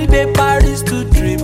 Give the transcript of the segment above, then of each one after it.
Holiday Paris to trip,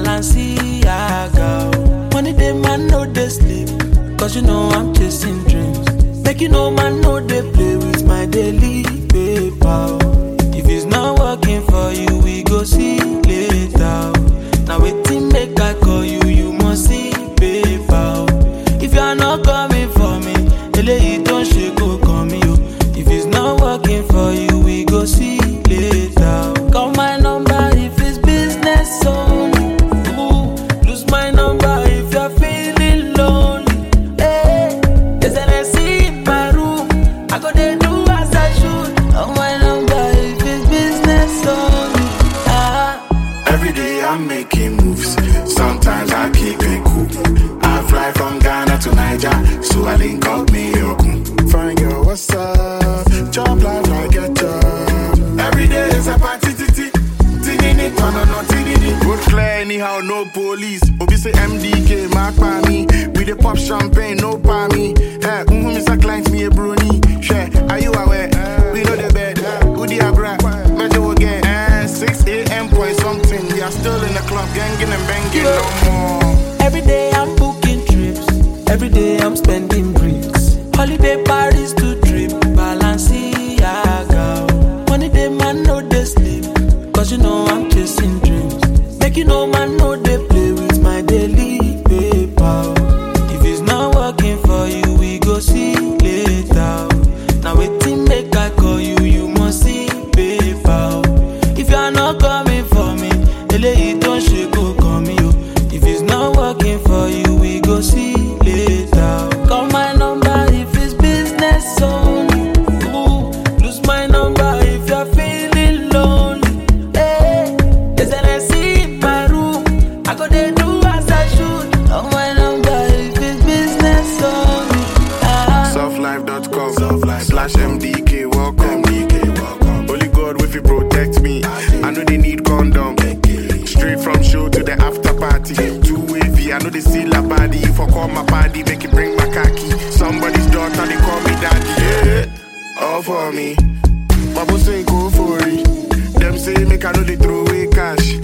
Balenciaga. oh. Money day man no dey sleep, cause you know I'm chasing dreams. Make you know man no dey play with my daily paper. oh. If it's not working for you, we go see later. oh. Now waiting make I call you, you must see paper. oh. If you are not coming for me, eléyìí tó ń ṣe kó kàn mí o. If it's not working for you, we go see later. oh. Call my number if it's business only. Ooh, lose my number if you're feeling lonely. Hey, there's an AC in my room. I go dey do as I should. Call my number if it's business only. Ah. Every day I'm making moves. Sometimes I keep it cool. I fly from Ghana to Niger, so I link up me Okun. Fine girl, what's up? Job life like a job. Every day is a party, titi. Tinini, tono, no, tinini. Road clear anyhow, no police. Obi say MDK, mark by me. We the pop champagne, no by me. Hey, mm-hmm, Mr. Client, me a brony. Share, are you aware? We know the bed. Who the abra? Measure again. Eh, 6 a.m. point something. We are still in the club, ganging and banging no more. Every day I'm booking trips. Every day I'm spending bricks. Holiday Paris to trip. Balenciaga. Money day man no dey sleep. Cause you know I'm chasing dreams. Make you know man no dey play with my daily paper. If it's not working for you, we go see later. Now waiting make I call you, you must see paper. If you are not coming for me, eléyìí tó ń ṣe kó kàn mí o. If it's not working for you, we go see later. Call my number if it's business only. Ooh, lose my number if you're feeling lonely. Hey, there's an AC in my room. I go dey do as I should. Call my number if it's business only. Ah. Softlife.com slash MDK welcome. MDK welcome. Holy God if you protect me. I know they need condom. Straight from show to the after party. Too wavy, I know they see la body. If I call my body, make it bring my khaki. Somebody's daughter, they call me daddy. Yeah, all for me. Babo say go for it. Them say make I know they throw away cash.